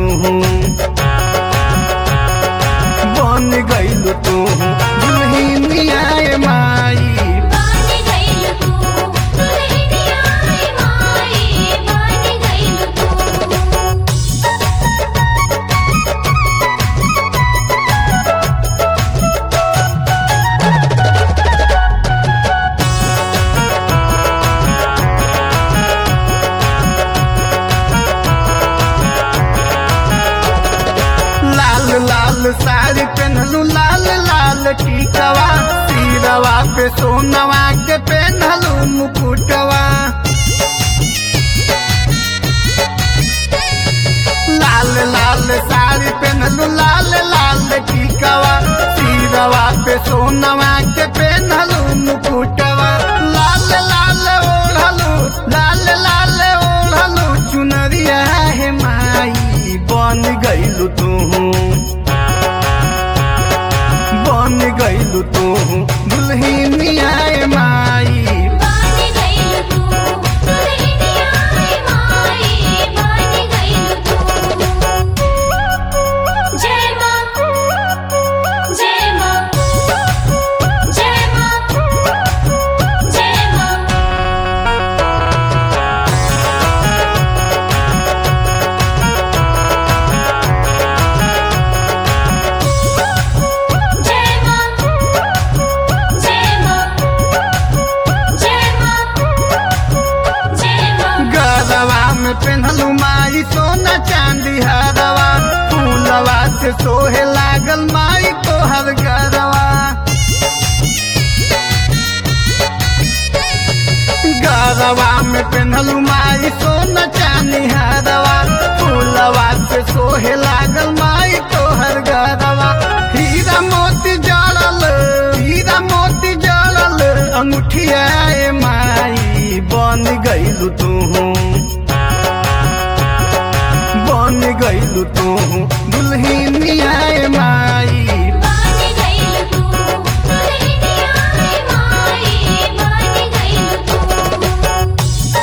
बन गइलु तू दुल्हनिया ए माई बानी गइल तू दुल्हनिया ए माई बानी गइल तू लाल लाल साड़ी पहनलू लाल लाल टीकवा सिरवा पे सोनवा के पहनलू मुकुटवा लाल लाल साड़ी पहनलू लाल लाल टीकवा सिरवा पे सोनवा के पहनलू मुकुटवा लाल लाल ओढ़लू लाल लाल ओढ़लू चुनरिया हे माई बन गइलू तू बन गइलू तू दुल्हनिया ए माई बानी गइल तू दुल्हनिया ए माई बानी गइल तू जय मां जय मां जय मां जय मां जय मां जय मां जय मां जय मां गरवा में पहनलू माई सोना चांदी हरवा फूलवा से सोहे लागल माई तोहर गरवा गरवा में पहनलू माई सोना चांदी हरवा फूलवा से सोहे लागल माई तोहर गरवा हीरा मोती जड़ल हीरा मोती जड़ल अंगूठिया ए माई बन गइलू तू बन गइलू तू दुल्हनिया ए माई बानी गइल तू दुल्हनिया ए माई बानी गइल तू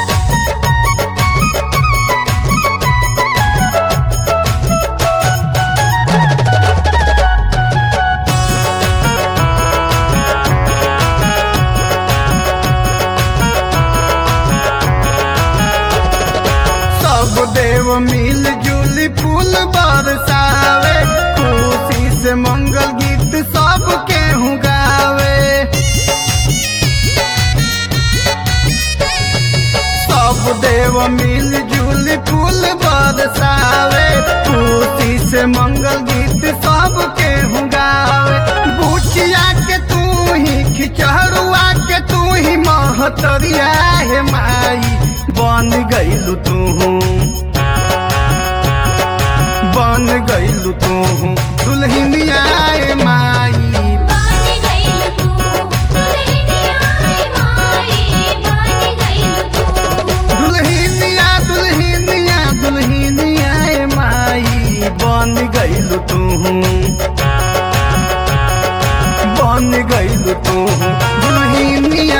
सब देव मिल जुल फूल बरसावे खुशी से मंगल गीत सब केहू गावे सब देव मिल जुल फूल बरसावे खुशी से मंगल गीत सब केहू गावे बुचिया के तू ही खिचहरुआ के तू ही महतरिया हे माई बन गइलू तू बन गइलू तू दुल्हनिया ए माई बानी गइल तू दुल्हनिया ए माई बानी गइल तू दुल्हनिया दुल्हनिया दुल्हनिया ए माई बन गइलू तू बन गइलू तू दुल्हनिया